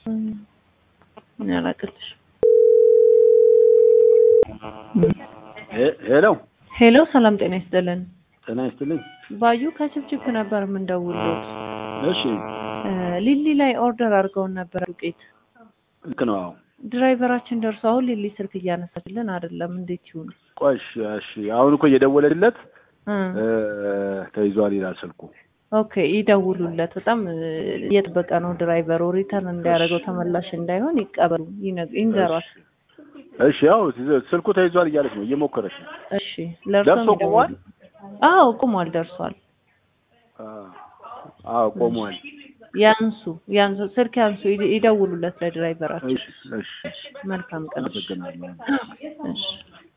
ምን ያላቅልሽ? ሄሎ ሄሎ፣ ሰላም ጤና ይስጥልን። ጤና ይስጥልኝ። ባዩ ከችብችብ ነበር የምንደውልዎት። እሺ እ ሊሊ ላይ ኦርደር አድርገውን ነበር ዱቄት። ልክ ነው። አዎ ድራይቨራችን ደርሶ አሁን ሊሊ ስልክ እያነሳችልን አይደለም። እንዴት ይሁን? ቆይ እሺ፣ እሺ አሁን እኮ እየደወለለት እ እ ተይዟል ይላል ስልኩ። ኦኬ ይደውሉለት። በጣም እ እየጠበቀ ነው ድራይቨሩ። ሪተርን እንዲያደርገው ተመላሽ እንዳይሆን ይቀበሉ፣ ይነግ- ይንገሯት። እሺ ያው ስልኩ ተይዟል እያለች ነው፣ እየሞከረች ነው። እሺ ለእርሶም ደርሶ ቆሟል? ይደውሉ። አዎ ቆሟል፣ ደርሷል። አዎ፣ አዎ ቆሟል። ያንሱ ያንሱ፣ ስልክ ያንሱ፣ ይደ- ይደውሉለት ለድራይቨራችን። እሺ፣ እሺ፣ መልካም ቀን። አመሰግናለሁ። እሺ